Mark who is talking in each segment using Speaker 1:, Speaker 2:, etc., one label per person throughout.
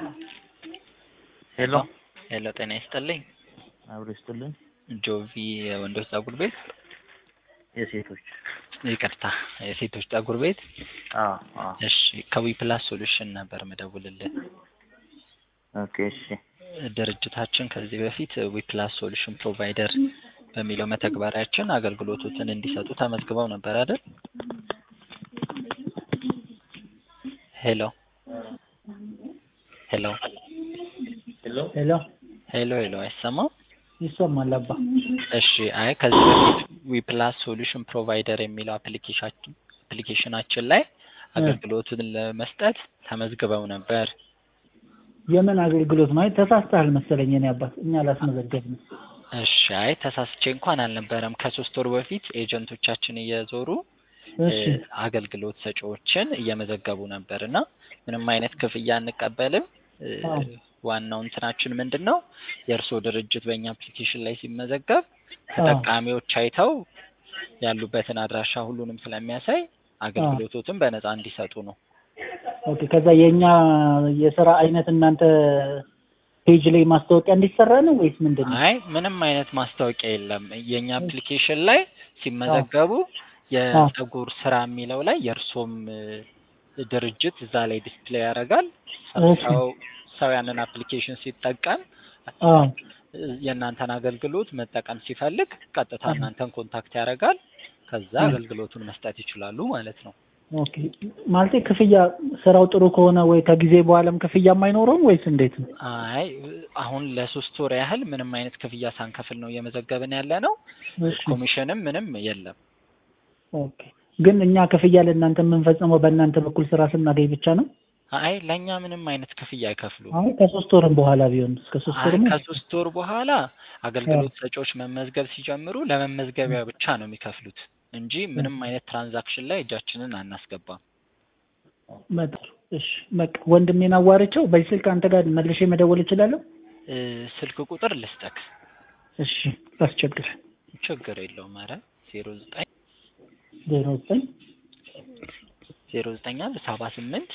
Speaker 1: ሄሎ
Speaker 2: ሄሎ ጤና ይስጥልኝ።
Speaker 1: አብሮ ይስጥልኝ።
Speaker 2: ጆቪ የወንዶች ፀጉር ቤት
Speaker 1: የሴቶች
Speaker 2: ይቅርታ፣ የሴቶች ፀጉር ቤት።
Speaker 1: አዎ አዎ
Speaker 2: እሺ ከዊ ፕላስ ሶሉሽን ነበር መደውልልህ።
Speaker 1: ኦኬ እሺ
Speaker 2: ድርጅታችን ከዚህ በፊት ዊ ፕላስ ሶሉሽን ፕሮቫይደር በሚለው መተግበሪያችን አገልግሎቶችን እንዲሰጡ ተመዝግበው ነበር አይደል? ሄሎ ሄሎ
Speaker 1: ሄሎ
Speaker 3: ሄሎ
Speaker 2: ሄሎ ሄሎ አይሰማም?
Speaker 3: ይሰማል አባ።
Speaker 2: እሺ አይ ከዚህ በፊት ዊ ፕላስ ሶሉሽን ፕሮቫይደር የሚለው አፕሊኬሽናችን አፕሊኬሽናችን ላይ አገልግሎቱን ለመስጠት ተመዝግበው ነበር።
Speaker 3: የምን አገልግሎት ነው? አይ ተሳስተሃል መሰለኝ የኔ አባት፣ እኛ አላስመዘገብንም።
Speaker 2: እሺ አይ ተሳስቼ እንኳን አልነበረም። ከሶስት ወር በፊት ኤጀንቶቻችን እየዞሩ
Speaker 3: እሺ
Speaker 2: እ፣ አገልግሎት ሰጪዎችን እየመዘገቡ ነበር እና ምንም አይነት ክፍያ አንቀበልም። እ፣
Speaker 3: አዎ።
Speaker 2: ዋናው እንትናችን ምንድን ነው የእርስዎ ድርጅት በእኛ አፕሊኬሽን ላይ ሲመዘገብ ተጠቃሚዎች አይተው ያሉበትን አድራሻ ሁሉንም ስለሚያሳይ አገልግሎቶትን በነፃ እንዲሰጡ ነው።
Speaker 3: ኦኬ። ከዛ የኛ የስራ አይነት እናንተ ፔጅ ላይ ማስታወቂያ እንዲሰራ ነው ወይስ ምንድን ነው?
Speaker 2: አይ ምንም አይነት ማስታወቂያ የለም። የእኛ አፕሊኬሽን ላይ ሲመዘገቡ የፀጉር ስራ የሚለው ላይ የእርሶም እ፣ ድርጅት እዛ ላይ ዲስፕሌይ ያደርጋል።
Speaker 3: እሺ።
Speaker 2: ሰው ሰው ያንን አፕሊኬሽን ሲጠቀም
Speaker 3: አዎ
Speaker 2: እ፣ የእናንተን አገልግሎት መጠቀም ሲፈልግ ቀጥታ
Speaker 3: አዎ።
Speaker 2: እናንተን ኮንታክት ያደርጋል። ከዛ
Speaker 3: እ።
Speaker 2: አገልግሎቱን መስጠት ይችላሉ ማለት ነው።
Speaker 3: ኦኬ። ማለቴ ክፍያ ስራው ጥሩ ከሆነ ወይ ከጊዜ በኋላም ክፍያም አይኖረውም ወይስ እንዴት ነው?
Speaker 2: አይ አሁን ለሶስት ወር ያህል ምንም አይነት ክፍያ ሳንከፍል ነው እየመዘገብን ያለ ነው።
Speaker 3: እሺ።
Speaker 2: ኮሚሽንም ምንም የለም።
Speaker 3: ኦኬ። ግን እኛ ክፍያ ለእናንተ የምንፈጽመው በእናንተ በኩል ስራ ስናገኝ ብቻ ነው?
Speaker 2: አይ ለእኛ ምንም አይነት ክፍያ አይከፍሉም።
Speaker 3: አይ ከሶስት ወርም በኋላ ቢሆን እስከ ሶስት
Speaker 2: አይ
Speaker 3: ወርም
Speaker 2: ከሶስት ወር በኋላ አገልግሎት ሰጪዎች መመዝገብ ሲጀምሩ ለመመዝገቢያ ብቻ ነው የሚከፍሉት እንጂ ምንም አይነት ትራንዛክሽን ላይ እጃችንን አናስገባም።
Speaker 3: በጣም እሺ። በቃ ወንድሜን አዋርቼው በዚህ ስልክ አንተ ጋር መልሼ መደወል እችላለሁ?
Speaker 2: እ፣ ስልክ ቁጥር ልስጠክ።
Speaker 3: እሺ። ላስቸግር።
Speaker 2: ችግር የለውም። ኧረ ዜሮ ዘጠኝ
Speaker 3: ዜሮ ዘጠኝ
Speaker 2: ዜሮ ዘጠኝ አንድ ሰባ ስምንት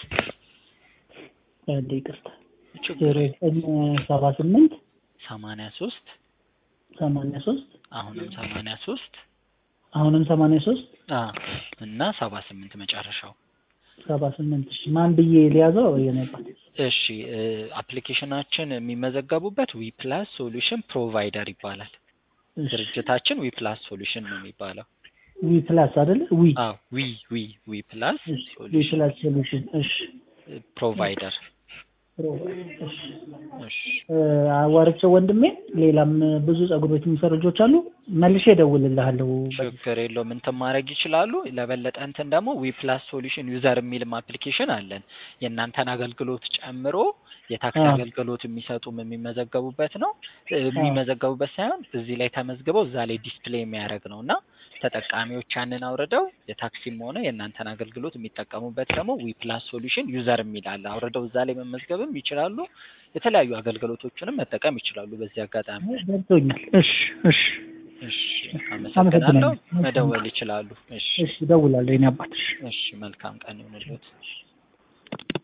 Speaker 3: አንዴ ይቅርታ
Speaker 2: ችግር
Speaker 3: ዜሮ ዘጠኝ ሰባ ስምንት
Speaker 2: ሰማንያ ሶስት
Speaker 3: ሰማንያ ሶስት
Speaker 2: አሁንም ሰማንያ ሶስት
Speaker 3: አሁንም ሰማንያ ሶስት
Speaker 2: እና ሰባ ስምንት መጨረሻው።
Speaker 3: ሰባ ስምንት እሺ ማን ብዬ ሊያዘው የነባት
Speaker 2: እሺ እ፣ አፕሊኬሽናችን የሚመዘገቡበት ዊ ፕላስ ሶሉሽን ፕሮቫይደር ይባላል። ድርጅታችን ዊ ፕላስ ሶሉሽን ነው የሚባለው።
Speaker 3: ዊ ፕላስ አይደለ ዊ
Speaker 2: አዎ ዊ ዊ ዊ ፕላስ
Speaker 3: እሺ ዊ
Speaker 2: ሶሉሽን
Speaker 3: ፕላስ ሶሉሽን እሺ
Speaker 2: ፕሮቫይደር።
Speaker 3: እሺ
Speaker 2: እሺ
Speaker 3: እ፣ አዋርቼው ወንድሜ ሌላም ብዙ ፀጉር ቤት የሚሰሩ ልጆች አሉ መልሼ እደውልልሃለሁ
Speaker 2: ችግር የለውም። እንትን ማድረግ ይችላሉ። ለበለጠ እንትን ደግሞ ዊ ፕላስ ሶሉሽን ዩዘር የሚልም አፕሊኬሽን አለን። የእናንተን አገልግሎት ጨምሮ የታክሲ
Speaker 3: አዎ።
Speaker 2: አገልግሎት የሚሰጡም የሚመዘገቡበት ነው። እ፣ የሚመዘገቡበት ሳይሆን እዚህ ላይ ተመዝግበው እዛ ላይ ዲስፕሌይ የሚያደርግ ነው እና ተጠቃሚዎች ያንን አውርደው የታክሲም ሆነ የእናንተን አገልግሎት የሚጠቀሙበት ደግሞ ዊ ፕላስ ሶሉሽን ዩዘር የሚል አለ። አውርደው እዛ ላይ መመዝገብም ይችላሉ። የተለያዩ አገልግሎቶችንም መጠቀም ይችላሉ። በዚህ አጋጣሚ
Speaker 3: ገብቶኛል እሺ እሺ
Speaker 2: እሺ፣
Speaker 3: አመሰግናለሁ።
Speaker 2: አመሰግናለሁ። መደወል ይችላሉ። እሺ
Speaker 3: እሺ እደውላለሁ የኔ አባት እሺ
Speaker 2: እሺ፣ መልካም ቀን ይሁንልዎት።